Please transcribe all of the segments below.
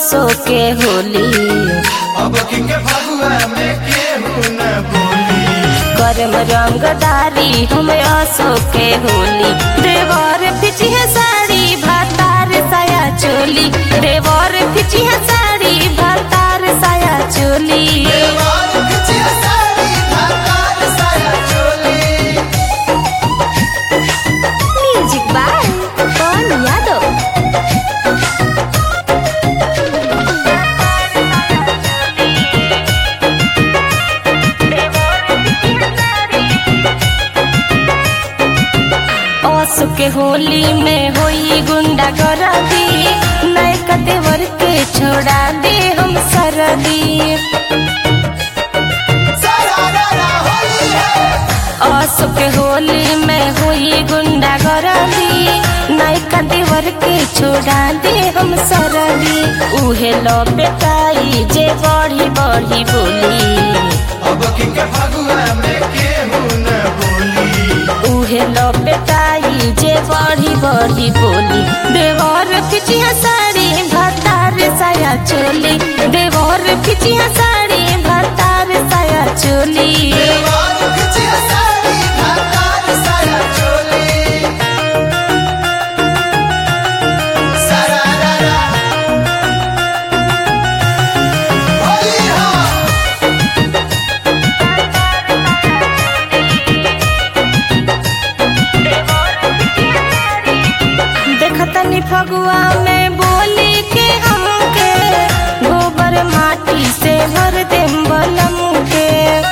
असो के होली अब की के फगुआ में केहू न बोली करम रंगदारी हम असो के होली देवर पिछिया साड़ी भातार साया चोली देवर पिछिया साड़ी भातार साया चोली देवार खिचिया साड़ी धाकार साया चोली म्यूजिक बाय पवन यादव ओसु के होली में होई गुंडा गरदी नयका देवर के छोड़ा दे हम सरदी सारा रारा होली है ओसु के होली में होई गुंडा गरदी नयका देवर के छोड़ा दे हम सरदी उहे लो बेटाई जे बढ़ी बढ़ी बोली अब की के फगुआ में केहू न बोली उहे लो बेटाई जे बढ़ी बढ़ी बोली देवर पिचिया साड़ी भतार साया चोली देवर पिचिया साड़ी भतार साया चोली देवार खिचिया साड़ी धाकार साया चोली सारा रारा होली है देखतनी फगुआ में बोली के हमके गोबर माटी से भर देम बलम के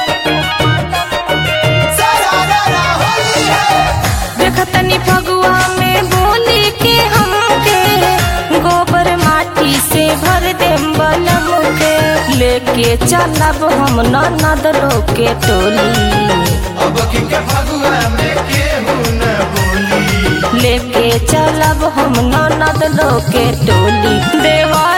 सारा रारा होली है देखतनी फगुआ में बोली के हमके गोबर माटी से भर देम बलम के लेके चलब हम ननद लोग के टोली अब की के फगुआ में केहू न बोली लेके चलब हम ननद लोग के टोली देवर